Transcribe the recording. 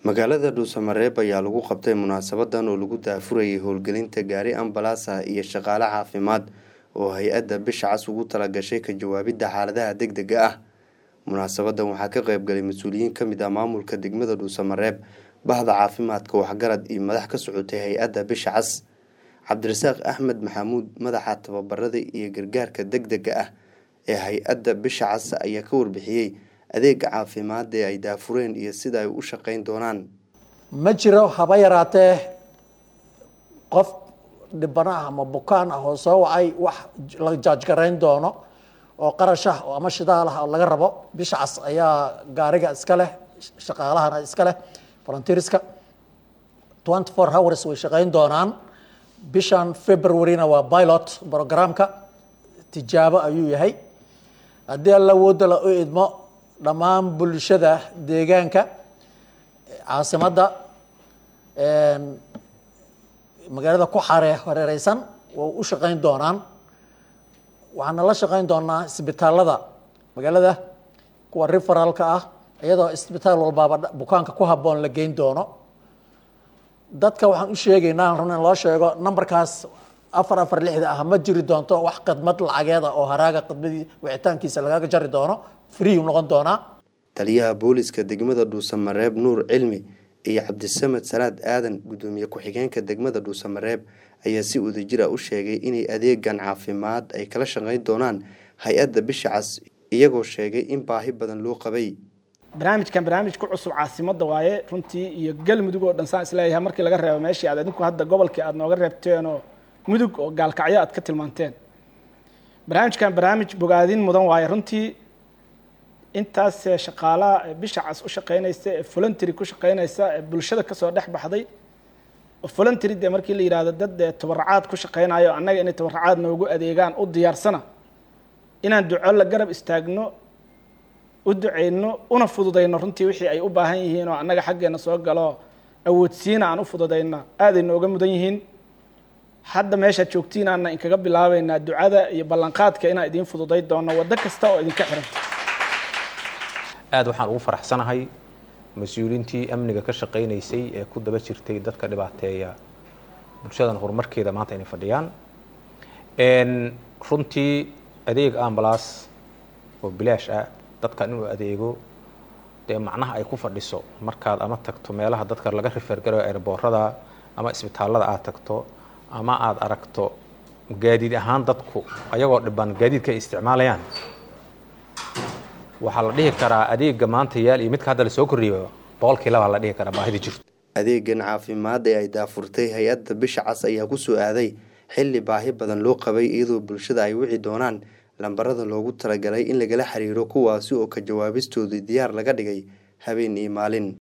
magaalada dhuusamareeb ayaa lagu qabtay munaasabadan oo lagu daafurayay howlgelinta gaari ambalaasa iyo shaqaale caafimaad oo hay-adda bisha cas ugu talagashay ka jawaabidda xaaladaha deg dega ah munaasabadan waxaa ka qeybgalay mas-uuliyiin kamid ah maamulka degmada dhuusamareeb bahda caafimaadka waxgarad iyo madax ka socotay hay-adda bisha cas cabdirasaaq axmed maxamuud madaxa tababarada iyo gargaarka deg dega ah ee hay-adda bisha cas ayaa ka warbixiyey adeega caafimaad ee ay daafureen iyo sida ay u shaqeyn doonaan ma jiro haba yaraatee qof dhibana ah ama bukaan ah oo soo wacay wax la jaajgarayn doono oo qarash ah oo ama shidaal ah oo laga rabo bisha cas ayaa gaariga iska leh shaqaalahana iska leh volunteerska twenty four hours way shaqeyn doonaan bishan februaryna waa pilot programka tijaabo ayuu yahay haddii alla wooda la u idmo dhammaan bulshada deegaanka caasimadda magaalada ku xare hareereysan waa u shaqeyn doonaan waxaana la shaqeyn doonaa isbitaalada magaalada kuwa referalka ah iyadoo isbitaal walbaaba bukaanka ku habboon la geyn doono dadka waxaan u sheegaynaa rabna in loo sheego numberkaas afar afar lixda ah ma jiri doonto wax khidmad lacageeda oo haraaga khidmadii wicitaankiisa lagaga jari doono free noqon doonaa taliyaha booliska degmada dhuusamareeb nuur cilmi iyo cabdisamed salaad aadan guddoomiye ku-xigeenka degmada dhuusamareeb ayaa si wadajir ah u sheegay inay adeegan caafimaad ay kala shaqeyn doonaan hay-adda bisha cas iyagoo sheegay in baahi badan loo qabay barnaamijkan barnaamij ku cusub caasimadda waaye runtii iyo galmudug oo dhan saan isleeyahay markii laga reebo meeshii aad adinku hadda gobolkii aad nooga reebteenoo mudug oo gaalkacyo aad ka tilmaanteen barnaamijkan barnaamij bogaadin mudan waaye runtii intaas shaqaalaha bisha cas u shaqeynaysa ee voluntary ku shaqeynaysa ee bulshada kasoo dhex baxday oo voluntary dee markii la yidhahdo dad tabaracaad ku shaqeynayo annaga inay tabaracaad noogu adeegaan u diyaarsana inaan duco la garab istaagno u duceyno una fududayno runtii wixii ay u baahan yihiin oo annaga xaggeena soo galo awoodsiina aan u fududayno aaday nooga mudan yihiin hadda meeshaad joogtiinaana inkaga bilaabeynaa ducada iyo ballanqaadka inaan idiin fududay doono waddo kasta oo idinka xiran aad waxaan ugu faraxsanahay mas-uuliintii amniga ka shaqaynaysay ee ku daba jirtay dadka dhibaateeya bulshadan horumarkeeda maanta inay fadhiyaan runtii adeeg ambalaas oo bilaash ah dadkan inuu adeego dee macnaha ay ku fadhiso markaad ama tagto meelaha dadka laga rifergarayo airboorada ama isbitaallada aad tagto ama aada aragto gaadiid ahaan dadku ayagoo dhiban gaadiidka ay isticmaalayaan waxaa la dhihi karaa adeega maanta yaal iyo midka hadda lasoo kordhiyo boqolkii labaa la dhihi karaa baahida jirto adeegan caafimaad ee ay daafurtay hay-adda bisha cas ayaa ku soo aaday xilli baahi badan loo qabay iyadoo bulshada ay wici doonaan lambarada loogu talagalay in lagala xiriiro kuwaasi oo ka jawaabistooda diyaar laga dhigay habeen iyo maalin